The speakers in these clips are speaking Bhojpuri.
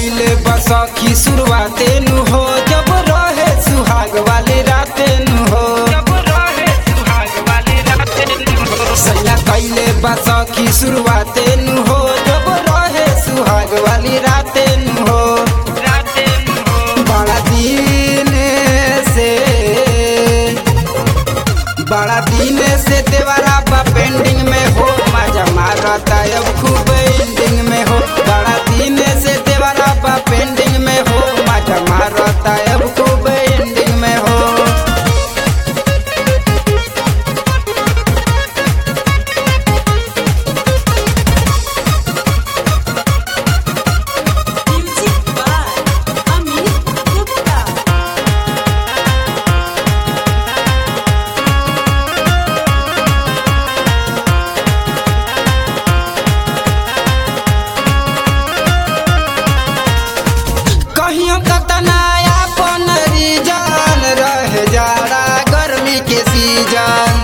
कैले बसखी शुरुआते नु हो जब रहे सुहाग वाली राते नु हो सैया कैले बसखी शुरुआते नु हो जब रहे सुहाग वाली राते नु हो बड़ा दिन से बड़ा दिन से देवरा बा पेंडिंग में हो मजा मारता अब खूब एंडिंग में हो बड़ा दिन से देवरा बा पेंडिंग में हो मजा मारता अब खूब एंडिंग में हो Music by Amit Gupta. कहियो कतनाया अपन रीजन रह जाड़ा गर्मी के सीजन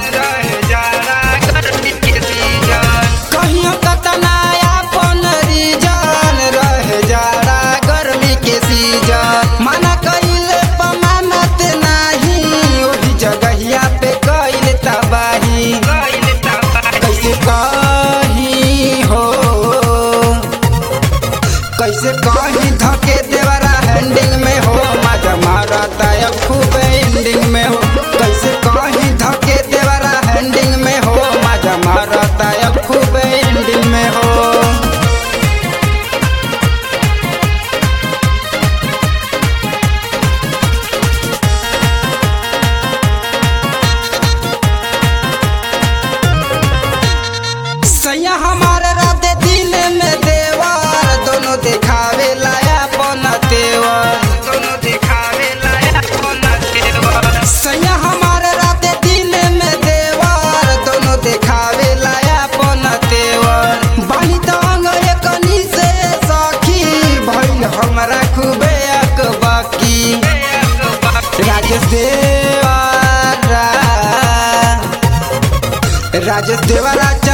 कहियो कतनाया अपन रीजन रह जाड़ा गर्मी के सीजन मना कइले पमानत नाही ओही जगहिया पे कइल तबाही कैसे कही हो कैसे कहीं धके देवरा हैंडिंग में हो मजा मारता अब खूब एंडिंग में हो कैसे कहीं धके देवरा हैंडिंग में हो मजा मारता अब खूब एंडिंग में हो सैया हमारे रात दिन में देवर दोनों दिखावे लाया पन तेवर सैया हमारे रात दिन में देवर दोनों दिखावे लाया पन तेवर बानी तंग एकनी से सखी भइल हमरा खूबे अकबकी राजेश देवरा राजेश देवरा